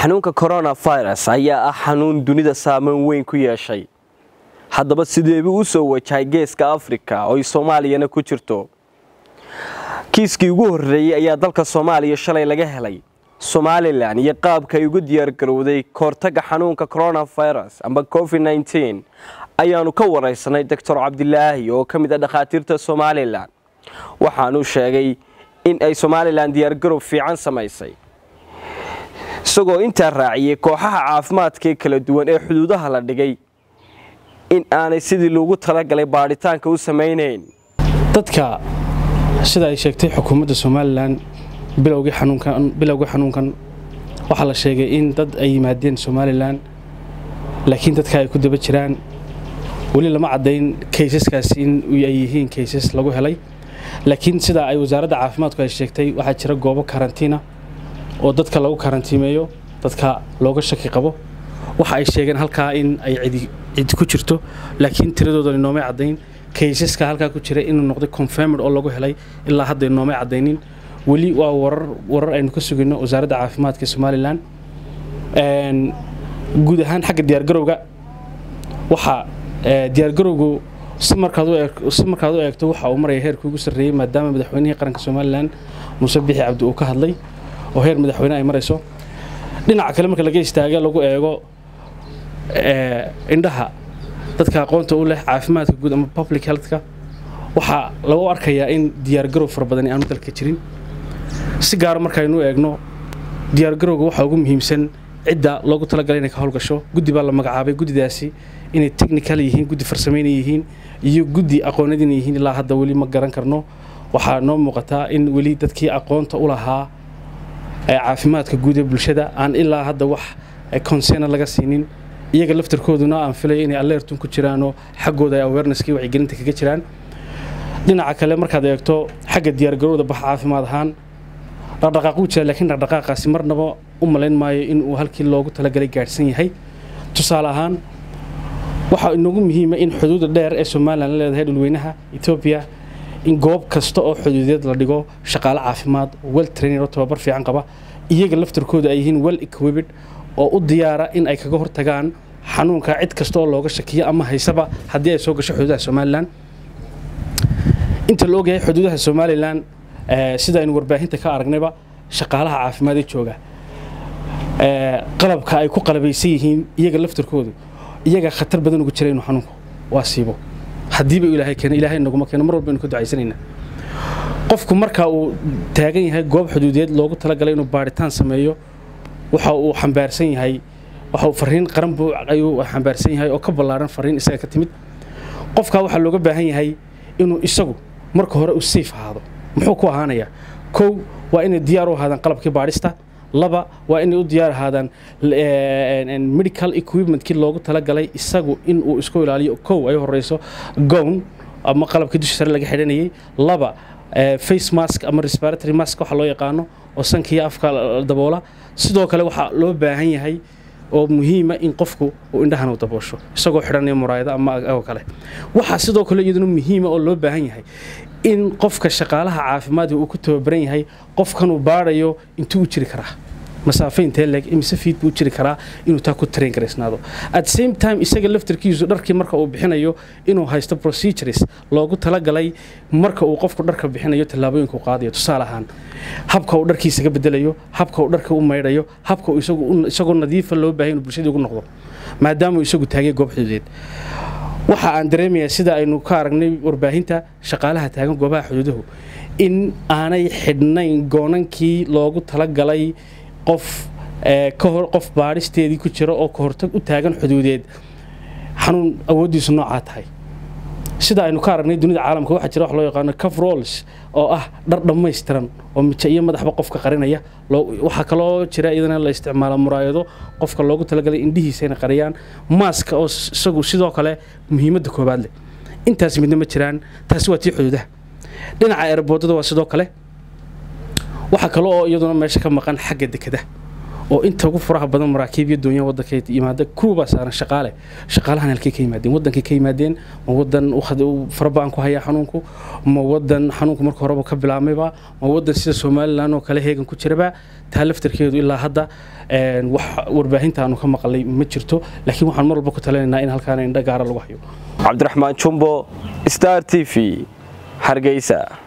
xanuunka coronavirus ayaa ah xanuun dunida saameyn weyn ku yeeshay haddaba sideebuu u soo wajahay geeska afrika oo ay soomaaliyana ku jirto kiiskii ugu horreeyey ayaa dalka soomaaliya shalay laga helay somalilan iyo qaabka ay ugu diyaargarowday kahortaga xanuunka coronavirus amba covid nteen ayaanu ka waraysanay doctor cabdilaahi oo ka mid a dhakhaatiirta somalilan waxaanu sheegay in ay somalilan diyaargarow fiican samaysay isagoo intaa raaciyey kooxaha caafimaadkaee kala duwan ee xuduudaha la dhigay in aanay sidii loogu talagalay baadhitaanka u samaynayn dadka sida ay sheegtay xukuumadda somalilan bilowgii xanuunkan waxaa la sheegay in dad ay yimaadeen somalilan laakiin dadka ay ku daba jiraan weli lama caddayn kaysaskaasi in ay yihiin kaysas lagu helay laakiin sida ay wasaaradda caafimaadku ay sheegtay waxaa jira goobo karantiina oo dadka lagu karantiimeeyo dadka looga shaki qabo waxa ay sheegeen halkaa in ay cidi ku jirto laakiin tiradoodan inoomay caddayn kaysaska halkaa ku jira inuu noqday confirmed oo lagu helay ilaa hadda inoomay caddaynin weli waa warar aynu ka sugayno wasaaradda caafimaadka somalilan guud ahaan xagga diyaargarowga waxaa diyaargarowgu si markaad u eegto waxa uu maraya heerkii ugu sarreeyey maadaama madaxweynihii qaranka somalilan muuse bixi cabdi uu ka hadlay oo heer madaxweyne ay marayso dhinaca kale marka laga istaaga lagu eego indhaha dadka aqoonta u leh caafimaadka guud ama public healthka waxaa lagu arkayaa in diyaargarow fara badani aanu dalka jirin si gaaro markaynu eegno diyaargarowga waxaa ugu muhiimsan cidda loogu talagalay inay ka howlgasho guddi baa la magacaabay guddidaasi inay technical yihiin guddi farsameyna yihiin iyo guddi aqoonadina yihiin ilaa hadda weli ma garan karno waxaa noo muuqataa in weli dadkii aqoonta u lahaa caafimaadka guud ee bulshada aan ilaa hadda wax consena laga siinin iyaga laftarkooduna aan filaya inay alertun ku jiraanoo xaggooda ay awareneskii wacyigelinta kaga jiraan dhinaca kale markaad eegto xagga diyaargarowda bax caafimaad ahaan dhaqdhaqaaq wuu jira laakiin dhaqdhaqaaqaasi marnaba u malayn maayo in uu halkii loogu talagalay gaadhsan yahay tusaale ahaan waxaa inoogu muhiima in xuduudda dheer ee somalilan la leedahay dhulweynaha etoobiya in goob kasta oo xuduudeed la dhigo shaqaale caafimaad wel trainer oo tababar fiican qaba iyaga laftarkooda ay yihiin well equibid oo u diyaara in ay kaga hortagaan xanuunka cid kasta oo looga shakiyo ama haysaba haddii ay soo gasho xuduudaha somalilan inta la ogyahay xuduudaha somalilan sida aynu warbaahinta ka aragnayba shaqaalaha caafimaad ee jooga qalabka ay ku qalabaysan yihiin iyaga laftarkoodu iyaga khatar badan ugu jira inuu xanuunku waa siibo haddiiba ilaahay keeno ilaahay naguma keeno mar walba aynu ka ducaysanaynaa qofku marka uu taagan yahay goob xuduudeed loogu talagalay inuu baadhitaan sameeyo waxa uu xambaarsan yahay waxa uu fariin qaran buu ayuu xambaarsan yahay oo ka ballaaran fariin isaga ka timid qofka waxaa looga baahan yahay inuu isagu marka hore uu safe ahaado muxuu ku ahaanayaa kow waa inay diyaar u ahaadaan qalabkii baadhista laba waa inay u diyaar ahaadaan medical equipmentkii loogu talagalay isagu in uu isku ilaaliyo kow ay horeyso gown ama qalabkii dusha sare laga xidhanayay laba face mask ama respiratory mask waxa loo yaqaano oo sankiiyo afka daboola sidoo kale waxaa loo baahan yahay oo muhiima in qofku uu indhahan u daboosho isagoo xidhanaya muraayado ama oo kale waxaa sidoo kale iyaduna muhiima oo loo baahan yahay in qofka shaqaalaha caafimaadka uu ku tababaran yahay qofkan uu baadhayo intuu u jiri karaa masaafe intee leeg imise fiid buu jiri karaa inuu taa ku train garaysnaado at same time isaga laftarkiisu dharkii marka uu bixinayo inuu haysto procedures loogu talagalay marka uu qofku dharka bixinayo tallaabooyinku qaadayo tusaale ahaan habka uu dharkiisaga bedelayo habka uu dharka u maydhayo habka isagoo nadiifa loo baahay inuu bulshadii ugu noqdo maadaama uu isagu taagay goob xuduudeed waxa aan dareemayaa sida aynu ka aragnay warbaahinta shaqaalaha taagan goobaha xuduuduhu in aanay xidhnayn goonankii loogu talagalay qof qof baadhisteedii ku jira oo kahortag u taagan xuduudeed xanuun awooddiisu noocaa tahay sida aynu ka aragnay dunida caalamka waxaa jira wax loo yaqaano cafrols oo ah dhar dhammaystiran oo mijo iyo madaxba qofka qarinaya waxaa kaloo jira iyadana la isticmaala muraayado qofka loogu talagalay indhihiisa inay qariyaan maaska oo isagu sidoo kale muhiimadda koobaad leh intaas midna ma jiraan taasi waa tii xuduudaha dhinaca eeraboodada waa sidoo kale waxaa kale oo iyaduna meesha ka maqan xagga dekada oo inta ugu furaha badan maraakiib iyo doonyaha waddanka yimaada kuwabaa saaran shaqaale shaqaalahan halkay ka yimaadeen waddankay ka yimaadeen ma waddan farabaan ku hayaa xanuunku ma waddan xanuunku marka horeba ka bilaabmayba ma waddan sida somalilan oo kale heegan ku jiraba taa laftarkeedu ilaa hadda wax warbaahinta aanu ka maqlay ma jirto laakiin waxaan mar walba ku talinaynaa in halkaana indho gaara lagu hayo cabdiraxmaan jumbo star t v hargeysa